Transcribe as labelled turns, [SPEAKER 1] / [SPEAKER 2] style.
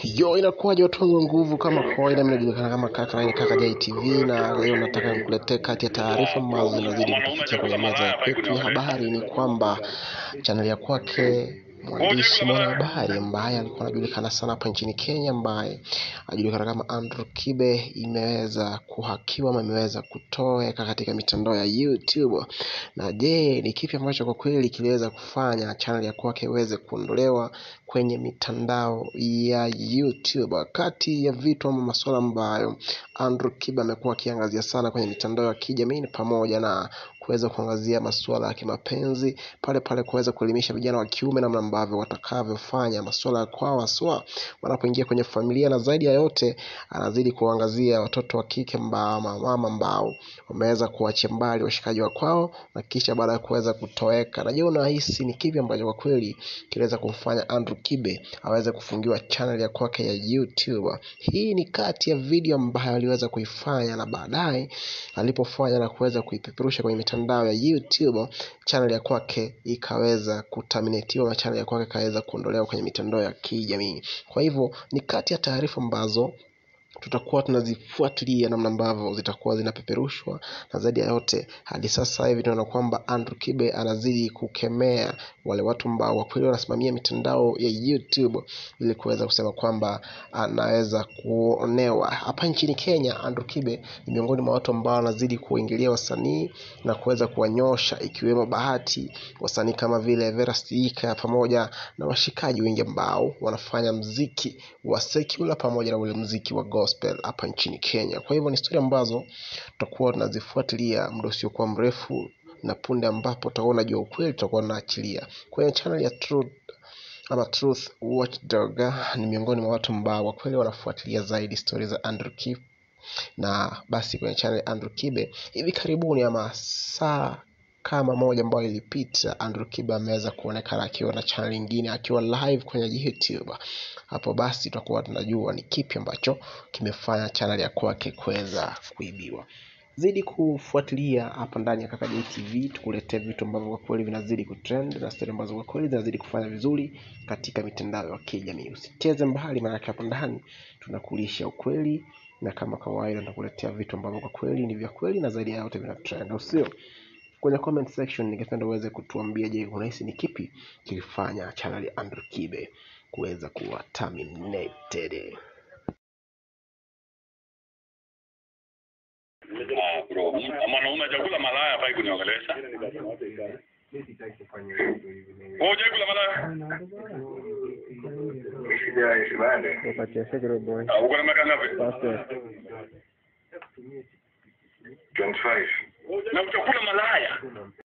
[SPEAKER 1] Yo, inakuwaje watu wangu wa nguvu? Kama kawaida, mimi najulikana kama kaka na kaka JTV, na leo nataka nikuletee kati ya taarifa ambazo zinazidi kutufikia kwenye meza ya kwetu ya habari. Ni kwamba chaneli ya kwake mwandishi mwanahabari ambaye alikuwa anajulikana sana hapa nchini Kenya, ambaye anajulikana kama Andrew Kibe, imeweza kuhakiwa ama imeweza kutoweka katika mitandao ya YouTube. Na je, ni kipi ambacho kwa kweli kiliweza kufanya chaneli ya kwake iweze kuondolewa kwenye mitandao ya YouTube? Kati ya vitu ama masuala ambayo Andrew Kibe amekuwa akiangazia sana kwenye mitandao ya kijamii ni pamoja na kuweza kuangazia masuala ya kimapenzi, pale pale kuweza kuelimisha vijana wa kiume namna ambavyo watakavyofanya masuala ya kwao haswa wanapoingia kwenye familia, na zaidi ya yote anazidi kuangazia watoto wa kike ambao mama ambao wameweza kuachia mbali washikaji wa kwao na kisha baada ya kuweza kutoweka. Na je, unahisi ni kipi ambacho kwa kweli kiliweza kumfanya Andrew Kibe aweze kufungiwa channel ya kwake ya YouTube? Hii ni kati ya video ambayo aliweza kuifanya na baadaye alipofanya na kuweza kuipeperusha kwenye mitandao ya YouTube, channel ya kwake ikaweza kutaminatiwa na channel ya kwake ikaweza kuondolewa kwenye mitandao ya kijamii. Kwa hivyo ni kati ya taarifa ambazo tutakuwa tunazifuatilia namna ambavyo zitakuwa zinapeperushwa, na zaidi ya yote, hadi sasa hivi tunaona kwamba Andrew Kibe anazidi kukemea wale watu ambao kwa kweli wanasimamia mitandao ya YouTube ili kuweza kusema kwamba anaweza kuonewa. Hapa nchini Kenya, Andrew Kibe ni miongoni mwa watu ambao wanazidi kuingilia wasanii na kuweza kuwanyosha, ikiwemo Bahati, wasanii kama vile Vera Sidika pamoja na washikaji wengi ambao wanafanya mziki wa secular pamoja na ule mziki wa gospel hapa nchini Kenya. Kwa hivyo ni story ambazo tutakuwa tunazifuatilia muda usiokuwa mrefu, na punde ambapo tutakuwa unajua ukweli tutakuwa tunaachilia kwenye channel ya Truth ama Truth Watchdog. Ni miongoni mwa watu ambao kwa kweli wanafuatilia zaidi stori za Andrew Kibe, na basi kwenye channel ya Andrew Kibe hivi karibuni ama saa kama moja ambayo ilipita, Andrew Kibe ameweza kuonekana akiwa na channel nyingine akiwa live kwenye YouTube. Hapo basi tutakuwa tunajua ni kipi ambacho kimefanya channel ya kwake kuweza kuibiwa. Zidi kufuatilia hapa ndani ya Kaka JTV, tukuletee vitu ambavyo kwa kweli vinazidi kutrend na story ambazo kwa kweli zinazidi kufanya vizuri katika mitandao ya kijamii. Usicheze mbali, maana hapa ndani tunakulisha ukweli, na kama kawaida tunakuletea vitu ambavyo kwa kweli ni vya kweli na zaidi ya yote vina trend, au sio? Kwenye comment section ningependa uweze kutuambia, je, unahisi ni kipi kilifanya channel ya Andrew Kibe kuweza kuwa terminated?
[SPEAKER 2] Ah, bro, mwanaume hajakula malaya hafai kuniongelesha. Wewe hujakula malaya? Ah, uko na miaka ngapi?
[SPEAKER 3] 25.
[SPEAKER 2] Na utakula malaya?